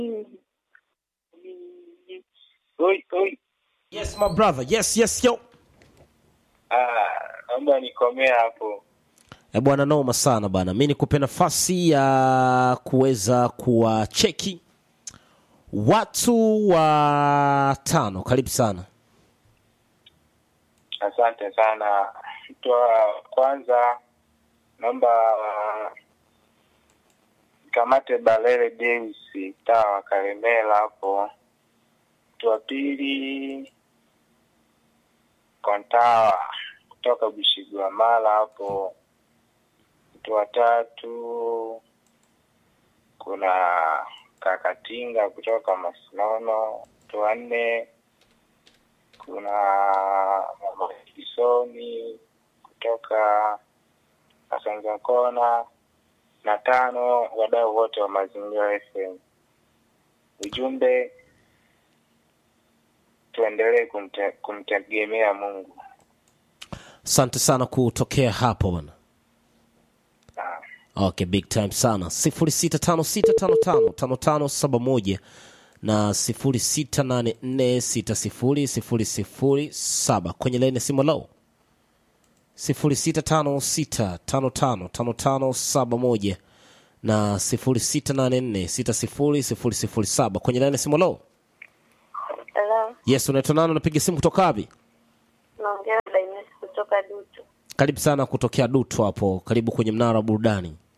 Oi, oi. Yes my brother. Yes, yes yo. Ah, naomba nikomee hapo. E bwana, noma sana bana. Mi nikupe nafasi ya kuweza kuwacheki watu wa tano. Karibu sana. Asante sana. Mtu wa kwanza naomba uh, kamate Balele Deus taa wa Kalemela hapo. Mtu wa pili Kontawa kutoka Bushigwamala hapo. Mtu wa tatu kuna Kakatinga kutoka Masinono. Mtu wa nne kuna Mama Kisoni kutoka Asanza Kona, na tano wadau wote wa Mazingira FM. Ujumbe, tuendelee kumte, kumtegemea Mungu. Asante sana kutokea hapo bana. Ah, Okay, big time sana. 0656555571 na 0684600007 kwenye laini ya simu low 0656555571 na 0684600007 kwenye laini ya simu low. Hello, Yes, unaitwa nani? Unapiga simu kutoka wapi? naongea na Dainesi kutoka Dutu. Karibu sana kutokea Dutu hapo, karibu kwenye mnara wa burudani.